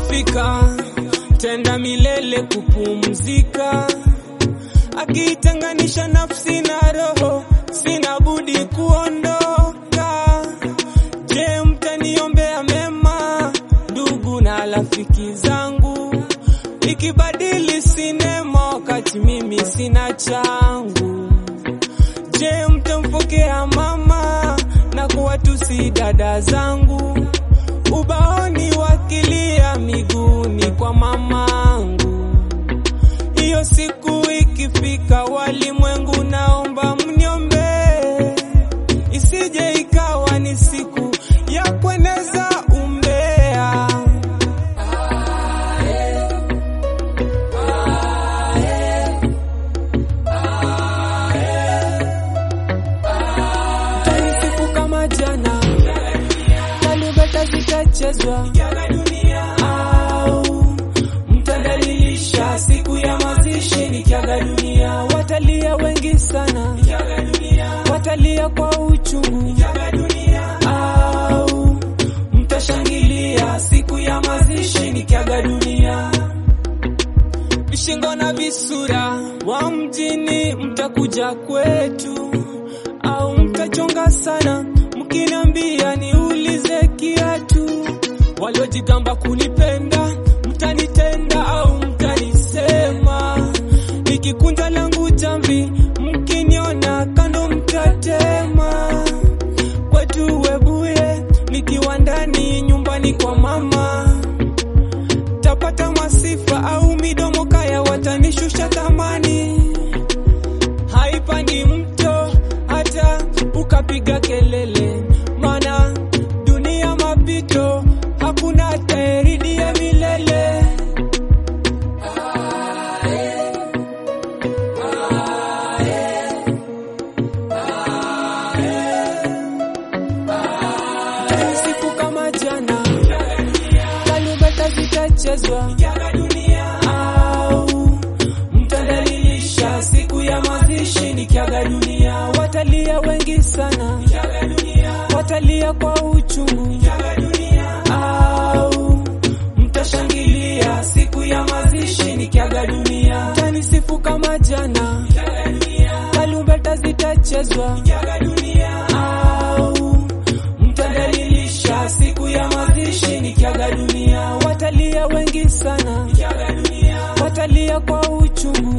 ikifika tenda milele kupumzika, akitenganisha nafsi na roho, sina budi kuondoka. Je, mtaniombea mema ndugu na rafiki zangu, ikibadili sinema wakati mimi sina changu? Je, mtampokea mama na kuwatusi dada zangu, ubaoni wakilia miguuni kwa mamangu? Hiyo siku ikifika, walimwengu, naomba mniombee, isije ikawa ni siku ya kueneza umbea. Tanisifu kama jana, tarumbeta zitachezwa au mtadalilisha siku ya mazishi nikiaga dunia. Watalia wengi sana, watalia kwa uchungu au mtashangilia siku ya mazishi nikiaga dunia. Vishingo na visura wa mjini mtakuja kwetu, au mtachonga sana mkiniambia niulize kiatu. Waliojigamba kunipenda mtanitenda au mtanisema, nikikunja langu jamvi mkiniona kando mtatema. Kwetu Webuye nikiwa ndani nyumbani kwa mama tapata masifa au midomo kaya watanishusha thamani. Haipandi mto hata ukapiga kelele, mana dunia mapito, hakuna tairidia milele. Siku kama jana tarumbeta zitachezwa au mtadalilisha siku ya mazishi nikiaga dunia. Watalia wengi sana, watalia kwa uchungu au mtashangilia siku ya mazishi nikiaga dunia. Tanisifu kama jana, tarumbeta zitachezwa au mtadalilisha siku ya mazishi nikiaga dunia. Watalia wengi sana, watalia kwa uchungu